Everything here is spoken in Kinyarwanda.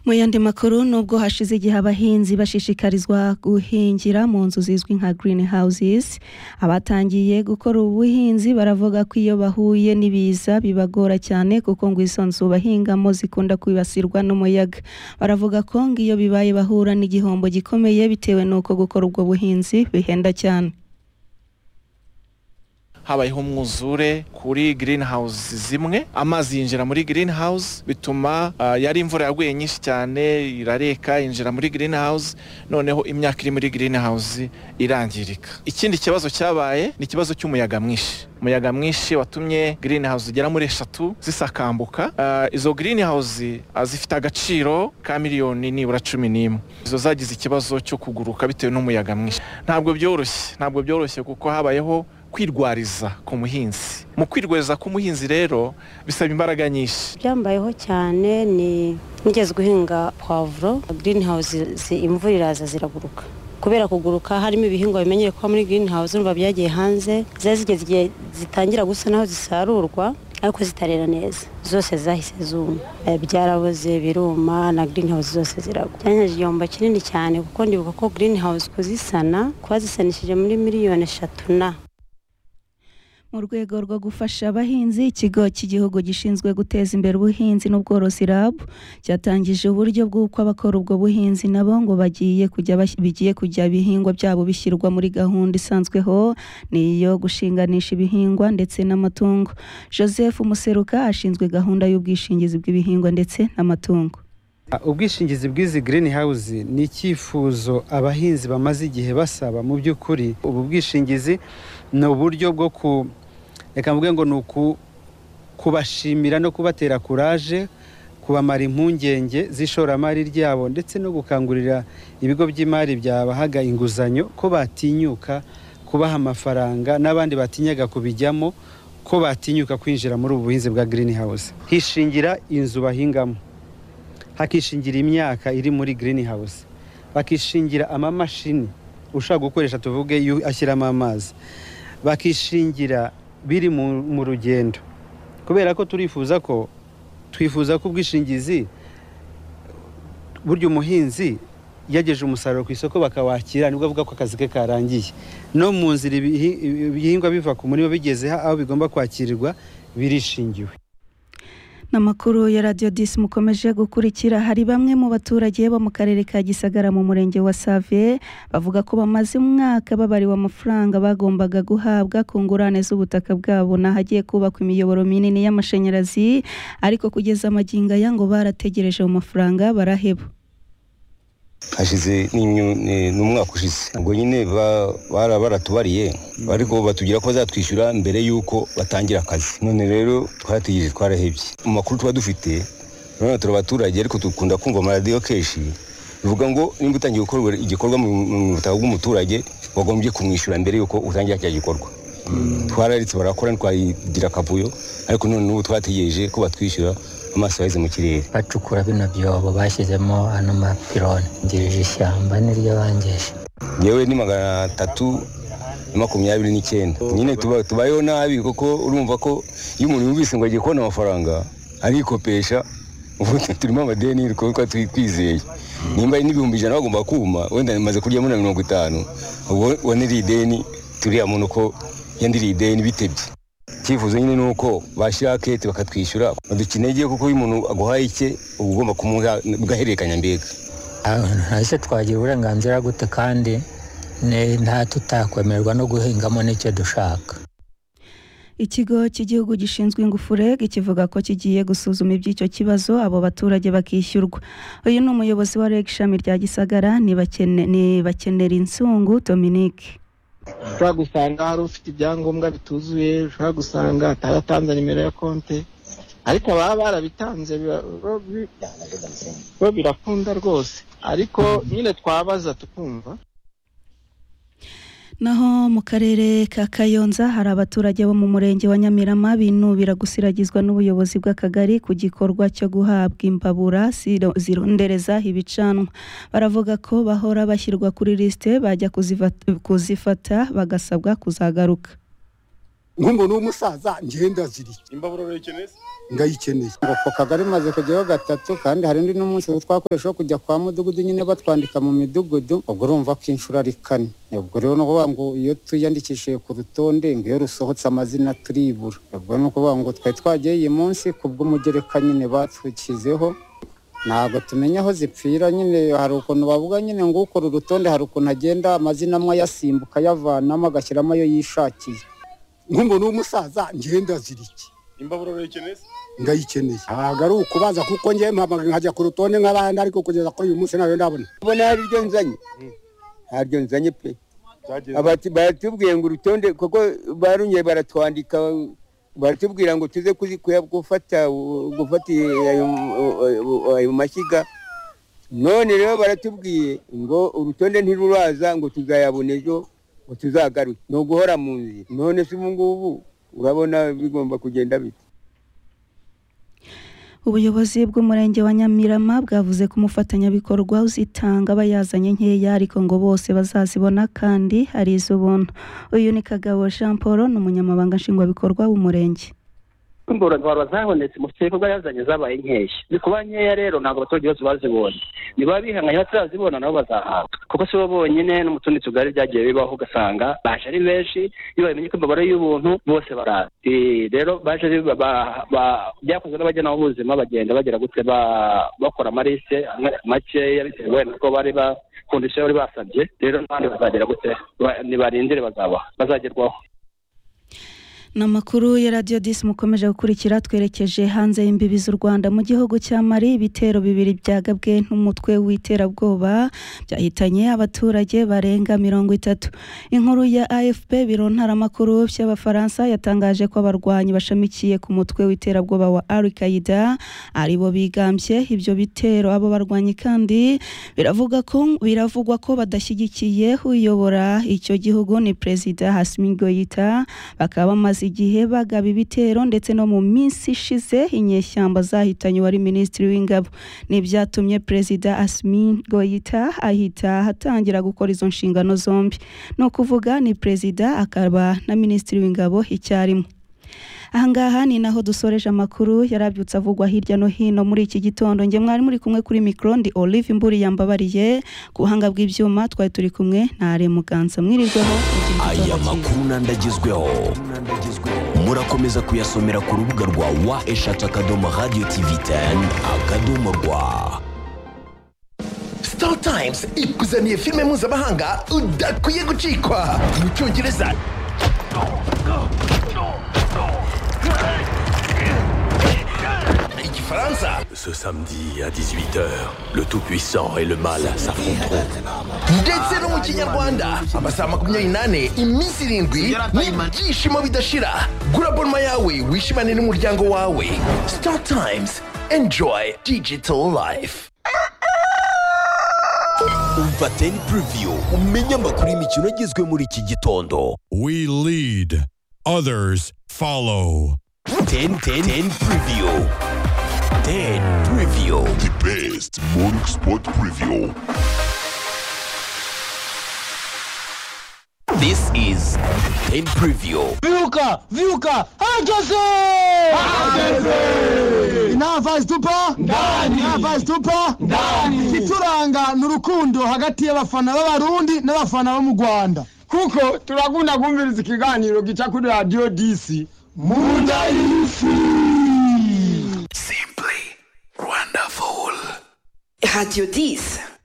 mu yandi makuru nubwo hashize igihe abahinzi bashishikarizwa guhingira mu nzu zizwi nka green houses abatangiye gukora ubuhinzi baravuga ko iyo bahuye n'ibiza bibagora cyane kuko ngo izo nzu bahingamo zikunda kwibasirwa n'umuyaga baravuga ko ngo iyo bibaye bahura n'igihombo gikomeye bitewe n'uko gukora ubwo buhinzi bihenda cyane habayeho umwuzure kuri green house zimwe amazi yinjira muri green house bituma ah, yari imvura yaguye nyinshi cyane irareka yinjira muri green house noneho imyaka iri muri green house irangirika ikindi kibazo cyabaye ni ikibazo cy'umuyaga mwinshi umuyaga mwinshi watumye green house zigera muri eshatu zisakambuka Ah, izo green house ah, zifite agaciro ka miliyoni nibura cumi n'imwe izo zagize ikibazo cyo kuguruka bitewe n'umuyaga mwinshi ntabwo byoroshye ntabwo byoroshye kuko habayeho kwirwariza ku muhinzi mu kwirwariza k'umuhinzi rero bisaba imbaraga nyinshi byambayeho cyane ni nigeze guhinga puwavuro green house zi- imvura iraza ziraguruka kubera kuguruka harimo ibihingwa bimenyereye kuba muri green house n'ubu byagiye hanze zari zigeze igihe zitangira gusa naho zisarurwa ariko zitarera neza zose zahise zuma Eh, byaraboze biruma na green house zose ziragwa byanyegeje igihombo kinini cyane kuko ndibuka ko green house kuzisana kuba zisanishije muri miliyoni eshatu na mu rwego rwo gufasha abahinzi ikigo cy'igihugu gishinzwe guteza imbere ubuhinzi n'ubworozi RAB cyatangije uburyo bw'uko abakora ubwo buhinzi nabo ngo bagiye kujya bas- bigiye kujya ibihingwa byabo bishyirwa muri gahunda isanzweho niyo gushinganisha ibihingwa ndetse n'amatungo Joseph Museruka ashinzwe gahunda y'ubwishingizi bw'ibihingwa ndetse n'amatungo ubwishingizi bw'izi green house ni icyifuzo abahinzi bamaze igihe basaba mu by'ukuri ubu bwishingizi ni uburyo bwo ku reka mvuge ngo ni uku- kubashimira no kubatera kuraje kubamara impungenge z'ishoramari ryabo ndetse no gukangurira ibigo by'imari byabahaga inguzanyo ko batinyuka kubaha amafaranga n'abandi batinyaga kubijyamo ko batinyuka kwinjira muri ubu buhinzi bwa green house hishingira inzu bahingamo hakishingira imyaka iri muri green house bakishingira amamashini ushaka gukoresha tuvuge yu- ashyiramo amazi bakishingira biri mu mu rugendo kubera ko turifuza ko twifuza ko ubwishingizi burya umuhinzi yageje umusaruro ku isoko bakawakira nibwo avuga ko akazi ke karangiye no mu nzira ibihi- ibihingwa biva ku murima bigeze ha- aho bigomba kwakirirwa birishingiwe N'amakuru ya Radio 10 mukomeje gukurikira hari bamwe mu baturage bo mu karere ka Gisagara mu murenge wa Save bavuga ko bamaze umwaka babariwe amafaranga bagombaga guhabwa ku ngurane z'ubutaka bwabo n'ahagiye kubakwa imiyoboro minini y'amashanyarazi ariko kugeza amagingo aya ngo barategereje mu mafaranga baraheba hashize n'imyu- ni- n'umwaka ushize ubwo nyine ba- bara- baratubariye ariko batubwira ko bazatwishyura mbere y'uko batangira akazi none rero twarategereje twarahebye mu makuru tuba dufite none turi abaturage ariko dukunda kumva amaradiyo kenshi bivuga ngo nimba utangiye gukora igikorwa mu mu butaka bw'umuturage wagombye kumwishyura mbere y'uko utangira cya gikorwa twararitse barakora ntitwagira akavuyo ariko none n'ubu twategereje ko batwishyura amaso yaheze mu kirere bacukura bino byobo bashyizemo ano mapironi ngejeje ishyamba niryo bangeje yewe ni magana atatu na makumyabiri n'icyenda nyine tuba- tubayeho nabi kuko urumva ko iyo umuntu yumvise ngo agiye kubona amafaranga arikopesha ubu turimo amadeni kuko twizeye nimba ari n'ibihumbi ijana bagomba kuma wenda bimaze kuryamo na mirongo itanu ubwo waniriye ideni turiya muntu ko yandiriye ideni bitebye icyifuzo nyine ni uko bashyira kete bakatwishyura badukeneye kuko iyo umuntu aguhaye icye uba ugomba kumuha ugahererekanya mbega ntacyo twagira uburenganzira gute kandi ne- nta tutakwemerwa no guhingamo n'icyo dushaka Ikigo cy'igihugu gishinzwe ingufu REG kivuga ko kigiye gusuzuma iby'icyo kibazo abo baturage bakishyurwa uyu ni umuyobozi wa REG ishami rya Gisagara nibakene nibakenera insungu Dominique ushobora gusanga hari ufite ibyangombwa bituzuye ushobora gusanga ataratanze nimero ya konti ariko ababa barabitanze biba- bo- bi- bo birakunda rwose ariko nyine twabaza tukumva Naho mu karere ka Kayonza hari abaturage bo mu murenge wa Nyamirama binubira gusiragizwa n'ubuyobozi bw'akagari ku gikorwa cyo guhabwa imbabura ziro- zirondereza ibicanwa. Baravuga ko bahora bashyirwa kuri lisite bajya kuzivat- kuzifata bagasabwa kuzagaruka. nk'umuntu w'umusaza ngenda ziriye imbabura urayikeneye se ndayikeneye ngo ako kagari maze kujyaho gatatu kandi hari undi n'umunsi twakoresha kujya kwa mudugudu nyine batwandika mu midugudu ubwo urumva ko inshuro ari kane ubwo rero ni ukuvuga ngo iyo tuyandikishije ku rutonde ngo iyo rusohotse amazina turibura ubwo ni ukuvuga ngo twari twagiye iyi munsi ku bw'umugereka nyine batukizeho ntabwo tumenya aho zipfira nyine hari ukuntu bavuga nyine ngo ukora urutonde hari ukuntu agenda amazina amwe ayasimbuka ayavanamo agashyiramo ayo yishakiye nk'umuntu w'umusaza ngenda azira iki imbabura urayikeneye se ndayikeneye ntabwo ari ukubaza kuko ngewe mpamagara nkajya ku rutonde nk'abandi ariko kugeza kuri uyu munsi ntabwo ndabona mbona hari iryo nzanye hari iryo nzanye pe byagenze Abati- baratubwiye ngo urutonde kuko barongeye baratwandika baratubwira ngo tuze kuzi- kuya- gufata u- gufata ayo ayo mashyiga none rero baratubwiye ngo urutonde ntiruraza ngo tuzayabona ejo ngo tuzagaruke ni uguhora mu nzira none se ubu ngubu urabona bigomba kugenda bite ubuyobozi bw'umurenge wa nyamirama bwavuze ko umufatanyabikorwa uzitanga aba yazanye nkeya ariko ngo bose bazazibona kandi hari iz'ubuntu uyu ni kagabo jean paul ni umunyamabanga nshingwabikorwa w'umurenge imborontwaro zabonetse mu bikorwa yazanye zabaye nkeya bikuba nkeya rero ntabwo abaturage bose bazibonye niba bihanganye batarazibona nabo bazahabwa kuko si bo bonyine no mu tundi tugari byagiye bibaho ugasanga baje ari benshi iyo bamenye ko imbabare y'ubuntu bose baraza Eh, rero baje ari- ba- ba- ba- byakozwe n'abajyanama b'ubuzima bagenda bagera gute ba- bakora amarisite amwe- makeya bitewe wenda ko bari bakunda icyo bari basabye rero n'abandi bazagera gute Ba- nibarindire bazabaho bazagerwaho ni amakuru ya radiyo disi mukomeje gukurikira twerekeje hanze y'imbibi z'u rwanda mu gihugu cya mari ibitero bibiri byagabwe n'umutwe w'iterabwoba byahitanye abaturage barenga mirongo itatu inkuru ya afp biro ntaramakuru by'abafaransa yatangaje ko abarwanyi bashamikiye ku mutwe w'iterabwoba wa al qaida ari bo bigambye ibyo bitero abo barwanyi kandi biravuga ko biravugwa ko badashyigikiye uyobora icyo gihugu ni perezida hasimi goyita bakaba bamaze igihe bagaba ibitero ndetse no mu minsi ishize inyeshyamba zahitanye uwari minisitiri w'ingabo ni byatumye perezida asimi goyita ahita atangira gukora izo nshingano zombi ni ukuvuga ni perezida akaba na minisitiri w'ingabo icyarimwe ahangaha ni naho dusoreje amakuru yarabyutse avugwa hirya no hino muri iki gitondo njye mwari muri kumwe kuri mikoro ndi olive mburi yambabariye ku buhanga bw'ibyuma twari turi kumwe na are muganza mwirirweho mugire igitondo aya cyiza. makuru n'andagezweho murakomeza kuyasomera ku rubuga rwa wa eshatu akadomo radiyo tivi teni akadomo rwa Star Times ikuzaniye filime mpuzamahanga udakwiye gucikwa mu cyongereza igifaransa Ce samedi à 18h, le Tout-Puissant et le Mal s'affronteront. ndetse no mu kinyarwanda amasaha makumyabiri n'ane iminsi irindwi n'ibyishimo bidashira gura bonoma yawe wishimane n'umuryango wawe Star Times enjoy digital life Umva Ten Preview, umenye amakuru y'imikino agezwe muri iki gitondo. We lead, others follow. Ten Ten Ten Preview. Ten Preview. The best morning sport preview. This is Ten Preview. Viuca, Viuca, ageze! Nava stupa? Ndani. Nava stupa? Ndani. Ituranga ni urukundo hagati y'abafana b'abarundi n'abafana bo mu Rwanda. Kuko turakunda kumviriza ikiganiro gica kuri Radio DC. Munda y'isi. Wonderful. Radio 10.